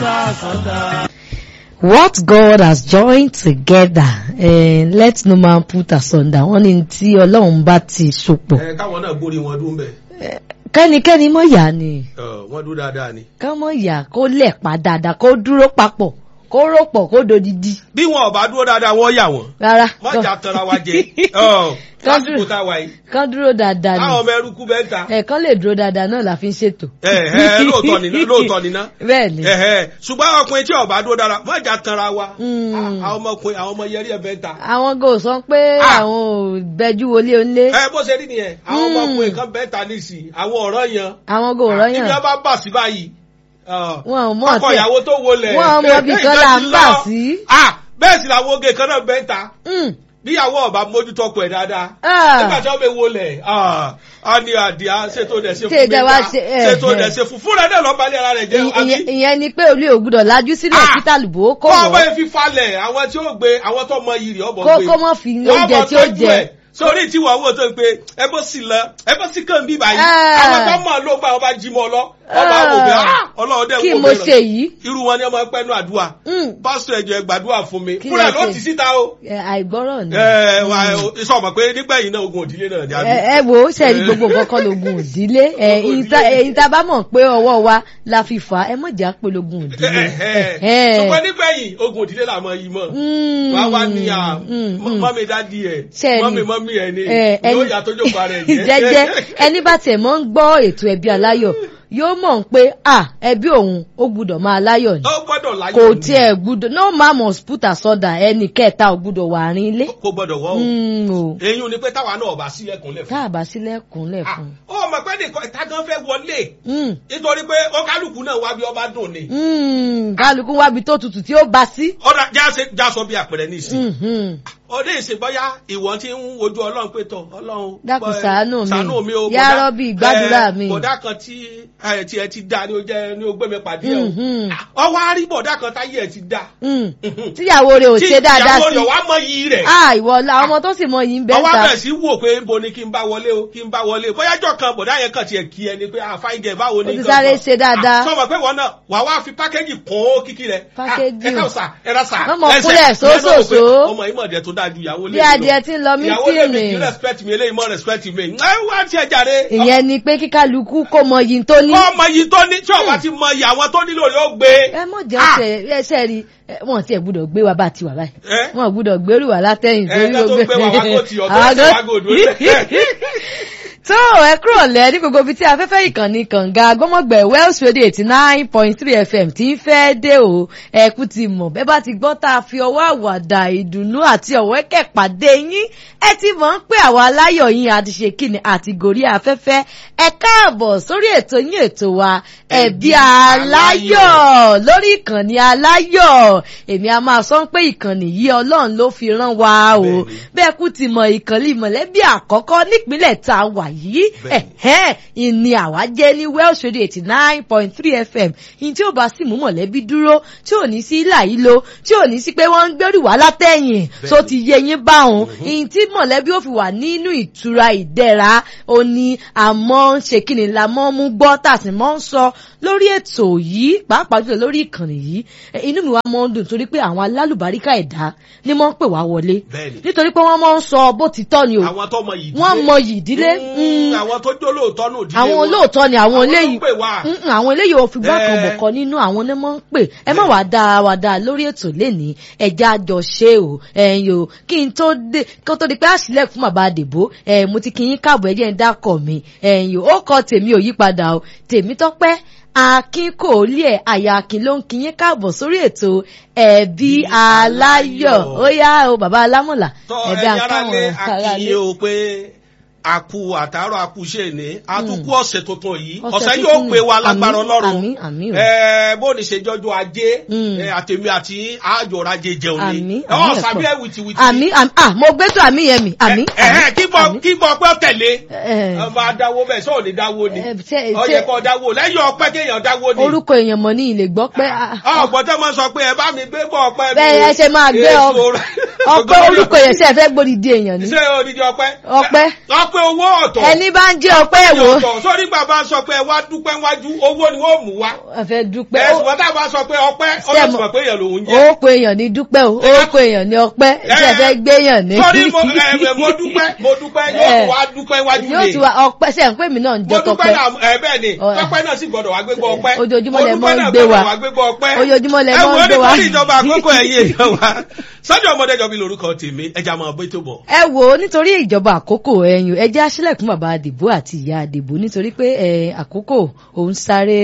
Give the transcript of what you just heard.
What God has joined together eh, let no man put asunder wọ́n ní tí ọlọ́run bá ti sopọ̀ ẹ káwọn náà gbórí wọn dún bẹ kẹ́nikẹ́ni mọ̀ yá ni wọn dún dáadáa ni. ká mọ̀ yá kó lẹ̀pa dáadáa kó dúró papọ̀ kó rọ̀pọ̀ kó dodidi bí wọn ò bá dúró dáadáa wọn yà wọn rárá mọjà tanra wa jẹ ọ, Kán lásìkò tá a wà yìí kán dúró dáadáa káwọn ni ọmọ ẹrúkú bẹ́ẹ̀ ta ẹ̀ẹ̀kan lè dúró dáadáa náà la fi ń ṣètò. ẹ ẹ lóòótọ́ ni ná lóòótọ́ ni ná bẹ́ẹ̀ ni ẹ ẹ ṣùgbọ́n ọkùnrin tí ò bá dúró dáadáa mọjà tanra wa Mm. Ah, àwọn ọmọkùnrin àwọn ọmọ yẹrí ẹ bẹ́ẹ̀ ta àwọn gò sọ pé Ah. àwọn ò bẹjú wọlé onílé ẹ bó ṣe rí nìyẹn àwọn Mm. ọmọkùnrin kan bẹ́ẹ̀ ta nísìnyí àwọn ọ̀rọ̀ yan àwọn gò rọyàn ibi wọn bá bà sí báyìí wọn ò mọ̀ ọkọ tí ìyàwó tó wọlé wọn ò mọ̀ bí kan là ń bà sí. ah bẹ́ẹ̀ sì làwọn oge kan náà bẹ́ẹ̀ ta Mm. bíyàwó ọba mójútó ọkọ ẹ̀ dáadáa Ah. nígbà tí wọ́n bẹ wọlé a ní àdìá ṣètò dẹ̀ ṣe Ṣé fún ìjọba mẹ́ta ṣe- eh, ṣètò eh. dẹ̀ ṣe fún fúnra náà lọ́ọ́ balẹ̀ ara rẹ̀ jẹ́ Ìyẹn- àbí ìyẹn ni pé olú ògùdọ̀ lajú sílẹ̀ Ah. kí tàlùbọ̀ kó kọ́ ọmọ wọ̀ yẹn fi falẹ̀ àwọn tí ó gbé àwọn tó mọ iyì rẹ̀ ọ̀bọ̀ kó gbé kó mọ̀ fi Wọ́n oúnjẹ mọ̀ tí ó tọ́jú jẹ. ẹ̀. sórí tí wọ́n wò tó ń pe ẹ bó sì lọ ẹ bó sì kàn bí báyìí Ah. àwọn tó mọ̀ ló gba ọba jí mọ́ lọ ọba Ah. wò pé ah ọlọ́run dẹ̀ kí wò mo mí ṣe yìí irú wọn ni ọmọ ẹgbẹ́ nù àdúrà Mm. pásítọ̀ ẹ̀jọ̀ ẹ gbàdúrà fún mi Kí fúnra lẹ ló ṣe? ti síta o Ẹ, àìgbọ́rọ̀ ni. ẹ wà sọ ma pé nígbẹ̀yìn náà ogun òdílé náà ni àbí. ẹ ẹ wo sẹ́ẹ̀rí gbogbo nǹkan kan lógun òdílé ẹ Ogun ìyìn tá- òdílé. ẹ̀yin tá a bá mọ̀ pé ọwọ́ wa la fi fà á ẹ mọ̀ jà pé lógun òdílé. Ẹ̀hẹ́. ṣùgbọ́n nígbẹ̀yìn ogun òdílé là mọ yìí mọ̀ Mm, wá wá ní à mm, mm. mọ́mí dádì ẹ̀ Ṣẹ́ẹ̀rì. mọ́mí mọ́mí ẹ̀ ni Ẹ, yóò ẹni- yà tó jókòó ara ẹ̀ jẹ́jẹ́ ẹni bá tiẹ̀ mọ́ ń gbọ́ ètò ẹbí aláyọ̀ yóò mọ̀ pé à ẹbí òun ó gbúdọ̀ máa láyọ̀ ni ó gbọ́dọ̀ láyọ̀ kò ni. tiẹ̀ gbúdọ̀ no man must put asunder ẹnì kẹta ò gbúdọ̀ wà rin ilé. kò gbọ́dọ̀ wọ́ o Mm, o eyín ni pé táwa náà bá sílẹ̀kùnlẹ̀ tá fún a bá sílẹ̀kùnlẹ̀ fún ó mọ̀ pé nìkan ìta gan fẹ́ wọlé un. nítorí pé ó kálukú náà wá bí ọba dùn ni Mm, kálukú wábi tó tutù tí ó bá sí. ọ̀dà jáse jásọ bí àpẹẹrẹ nísìnyí Mhm. ọdẹ ìsìnbọyá ìwọ tí ń wojú ọlọ́run pé tọ ọlọ́run Dákun bọ́ ẹ, ṣàánú mi. ṣàánú mi o Yá bọ̀dá- Rọ́bì, gbàdúrà ẹ, mi. bọ̀dá kan tí ẹ tí ẹ ti dá ní o jẹ ní o gbé mi pàdé ẹ Mhm. o ọwọ́ á rí bọ̀dá kan táyé ẹ ti dá Mm. tíyàwó rẹ̀ ò ṣe dáadáa ìyàwó sí. rẹ̀ wá mọ iyì rẹ̀ ah ìwọ la ọmọ tó sì mọ yìí ń bẹ́ ọwọ́ ta. abẹ̀ sí wò pé nbo ni kí n bá wọlé o kí n bá wọlé o bóyájọ́ kan bọ̀dá yẹn kàn tiẹ̀ kí ẹni pé àfáìgẹ̀ báwo ni Ó ti nǹkan sáré kan. ṣe dáadáa. Ah, sọ ma pé wọn náà wà wá fi pákéjì kún ó kíkí rẹ̀ Pákéjì. ẹ ká sà ẹ rà sà Wọ́n mọ̀ ẹsẹ̀. kúnlẹ̀ Ìyẹn náà wò pé sósòsó. ọmọ yìí mọ̀ dẹ̀ tó dáa ju ìyàwó lé Bí adìẹ tí ń lọ ìyàwó lè mi mítìnì. kí respect mi eléyìí mọ respect mi ẹ wá tí ẹ jàre. ìyẹn ni pé kíkálukú kó mọ yìí tó ní. ọmọ yìí tó ní tí ọba ti mọ iye àwọn tó nílò yóò gbé. ẹ mọ̀ jẹ́ Ah! ọ̀sẹ̀ ẹsẹ̀ rí ẹ, wọn ti ẹ̀ gbúdọ̀ gbé wa bá ti wà báyìí. Ẹ? wọn gbúdọ̀ gbérù wà látẹ̀yìn ẹ ká tó gbé wa wá kó ti ọ̀tọ̀ Àwọn ẹsẹ̀ gan- wá gòdò. tó ẹ kúrò lẹ ní gbogbo ibi tí afẹ́fẹ́ ìkànnì kànga gbọ́mọ̀gbẹ̀ Wells Radio eighty nine point three FM ti ń fẹ́ dé o ẹ̀kú ti mọ̀ bẹ́ẹ̀ bá ti gbọ́ tá a fi ọwọ́ àwàdà ìdùnnú àti ọ̀wẹ́kẹ̀ pàdé yín ẹ ti mọ̀ ń pé àwọn aláyọ̀ yín àti ṣe kíni àti gòrí afẹ́fẹ́ ẹ káàbọ̀ sórí ètò yín ètò wa ẹ̀bí aláyọ̀ lórí ìkànnì aláyọ̀ èmi a máa sọ pé ìkànnì yìí ọlọ́run ló fi rán wa o Bẹ́ẹ̀ni. bẹ́ẹ̀ kú ti mọ ìkànnì mọ̀lẹ́bí àkọ́kọ́ nípínlẹ̀ tá a wà yìí Bẹ́ẹ̀ni. ẹ̀hẹ́n ìní àwa jẹ́ ní Welsh Radio eighty nine point three FM ìyìn tí ó bá sì mú mọ̀lẹ́bí dúró tí ò ní sí ìlà yìí lo tí ò ní sí pé wọ́n ń gbẹ́rù wá látẹ̀yìn tó ti yẹ yín bá òun ìyìn tí mọ̀lẹ́bí ó fi wà nínú ìtura ìdẹ̀ra ó ní àmọ́ ń ṣe kí ni la mọ́ mú gbọ́ tàbí mọ́ ń sọ lórí ètò yìí pàápàá jùlọ lórí ìkànnì yìí ẹ, inú mi wá mọ́ ń dùn torí pé àwọn alálùbáríkà ẹ̀dá ni mọ́ ń pè wá wọlé Bẹ́ẹ̀ni. nítorí pé wọ́n mọ́ ń sọ bó ti tọ́ ni o àwọn tó mọ yìí wọ́n mọ yìí ìdílé Mm, àwọn tó jó lóòótọ́ nù dílé àwọn wọn. olóòótọ́ ni àwọn Àwọn ló eléyìí pè wá. Mm, mm, àwọn eléyìí ò fi gbá kan Eh. bọ̀kọ nínú àwọn onímọ̀ ń pè ẹ má wàá dáa wàá dáa lórí ètò lénìí ẹja àjọ ṣe o ẹ̀yin o kí n tó dé kó tó di pé àṣìlẹ̀ fún bàbá àdìbò ẹ̀ mo ti kí yín káàbọ̀ ẹ̀jẹ̀ ń dákọ̀ mi ẹ̀yin o ó kọ tèmi ò yí padà o tèmi tọ́pẹ́ akin kò lé ẹ̀ àyà akin ló ń kí yín káàbọ̀ sórí ètò ẹ̀bí aláyọ̀ ó yá o bàbá alámọ̀là tọ́ ẹ̀bí ẹ̀yin ará lé akáwọn akínyé o pé àkú àtàárọ̀ àkú ṣe ní àtúkú ọ̀sẹ̀ tuntun yìí Ọ̀sẹ̀ ọ̀sẹ̀ tuntun yóò ni. pé wa lágbára Àmín, ọlọ́run àmín, àmín o. Ẹ, bó ní ṣe jọjọ ajé Mm. ẹ, àtèmi àti àjọra ajé jẹun ni àmì ọ̀ àmì sàbí ẹ̀ ẹ̀pọ̀ wìtìwìtì àmì àmì ah mo gbé tó àmì yẹn mi àmì ẹ ẹ kí gbọ́ kí gbọ́ pé ó tẹ̀lé Eh. ẹ máa dáwó bẹ́ẹ̀ sọ̀rọ̀ ní dáwó ni Eh, ṣe- ó yẹ ṣe- kó dáwó lẹ́yìn ọpẹ́ kéèyàn dáwó ni orúkọ èèyàn mọ̀ ní ilé gbọ́ pé ah, ọgbọ́n tó máa sọ pé ẹ bá mi gbé bọ̀ ọpẹ́ mi Bẹ́ẹ̀ o. ẹ ṣe máa gbé ọ- Èso rẹ̀. ọpẹ́ orúkọ yẹn ṣe fẹ́ gbódìdí èèyàn ni ṣé odidi ọpẹ́. Ọpẹ́. ọpẹ́ owó ọ̀tọ̀. ẹni bá ń jẹ́ ọpẹ́ ẹ̀wò ọ̀tọ̀ sórí bàbá sọ pé ẹ wá dúpẹ́ wájú owó ni wọ́n mú wá. ẹ fẹ́ dúpẹ́ ẹ̀sùn wọn tábà sọ pé ọpẹ́ ó lè sọ pé èèyàn lòún jẹ́. orúkọ èèyàn ní dúpẹ́ o orúkọ èèyàn ní ọpẹ́ ṣe fẹ́ gbéyàn ní. sórí mo ẹ mo dúpẹ́ mo dúpẹ́ yóò tún wá dúpẹ́ wájú yóò lè. tún wá ọpẹ́ ṣe ń pè mí náà ń mo jẹ́ dúpẹ́ tọpẹ́ náà ẹ bẹ́ẹ̀ ni Ọ- tọpẹ́ náà sì gbọ́dọ̀ wá gbégbá ọpẹ́. Ojoojúmọ́ lẹ Mo mọ́ ń dúpẹ́ náà gbé wa. gbọ́dọ̀ wá gbégbá ọpẹ́. Ojoojúmọ́ lẹ ẹ mọ́ ń wo gbé wa. nítorí ìjọba àkókò ẹ̀yìn èèyàn wa sọ́jọ́ ọmọdé jọ bí lórúkọ tèmi ẹja máa bó tó bọ̀. ẹ wo nítorí ìjọba àkókò ẹyìn ẹ jẹ́ àṣìlẹ̀kùn bàbá àdìbò àti ìyá àdìbò nítorí pé ẹ, àkókò òun sáré